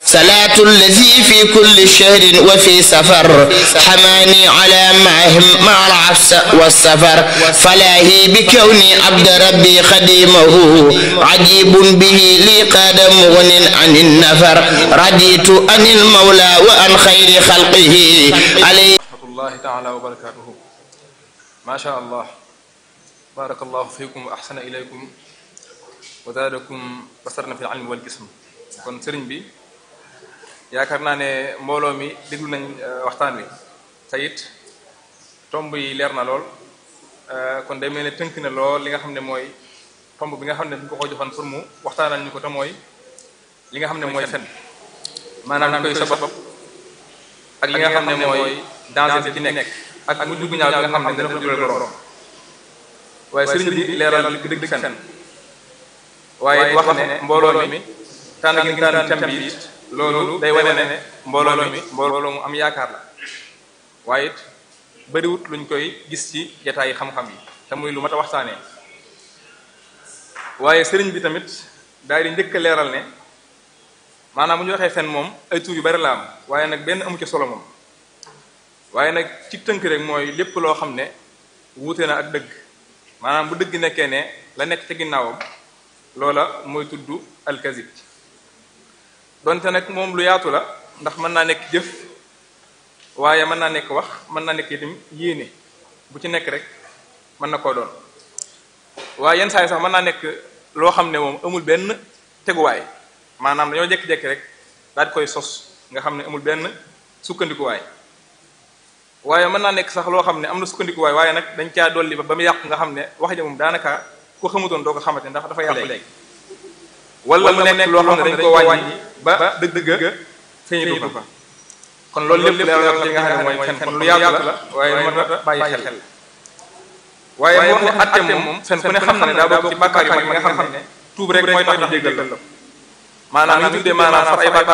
صلاة الذي في كل شهر وفي سفر حماني على معهم مع العفس والسفر فلاهي بكوني عبد ربي خديمه عجيب به لي قاد مغن عن النفر رضيت عن المولى وعن خير خلقه عليه rahmatullahi taala wa barakatuhu macha allah barakallahu fikum wa ahsana ilaykum wa zaadakum basarna fi ilmi wal jism kon sëriñ bi yaakaar naa ne mbooloo mi déglu nañ waxtaan wi te it tomb yi leer na lool kon day mel ne tënk na lool li nga xam ne mooy tomb bi nga xam ne bu ko ko joxoon pour mu waxtaanal ñu ko te mooy li nga xam ne mooy fen maanaam ñu koy sabab ak li nga xam ne mooy danger bi ci nekk ak mu dugg ñaaw bi nga xam ne dana ko jural borom waaye sëriñ bi leeral li dëgg fen waaye wax ne mbooloo mi tànn gi ngi tànn thème bi it loolu day wane ne mbooloo mi mbooloo mu am yaakaar la waaye it bariwut luñ koy gis ci jataayi xam-xam yi te muy lu mat a waxtaanee waaye sëriñ bi tamit daal di njëkk a leeral ne maanaam bu ñu waxee fen moom ay tur yu bari la am waaye nag benn amu ci solo moom waaye nag ci tënk rek mooy lépp loo xam ne wuute na ak dëgg maanaam bu dëgg nekkee ne la nekk ci ginnaawam loola mooy tudd alkazib donte nag moom lu yaatu la ndax mën naa nekk jëf waaye mën naa nekk wax mën naa nekk itam yéene bu ci nekk rek mën na koo doon waaye yenn saa yi sax mën naa nekk loo xam ne moom amul benn teguwaay maanaam dañoo jekki-jekki rek daal di koy sos nga xam ne amul benn sukkandikuwaay waaye mën naa nekk sax loo xam ne am na sukkandikuwaay waaye nag dañ caa dolli ba ba mu yàqu nga xam ne wax ja moom daanaka ku xamutoon doo ko xamante ndax dafa yàqu léegi wala mu nekk loo xam ne dañ ko wàññi ba dëgg-dëgg feeñitu fa kon loolu lépp leeral na ci nga xam ne mooy fen kon lu yaatu la waaye lu mat a bàyyi xel waaye mu wax ne atte moom fen ku ne xam na ne daa bokk ci bàkkaar yu mag yi nga xam ne tuub rek mooy tax ñu jéggal la maanaam ñu tuddee maanaam far ay bàkkaar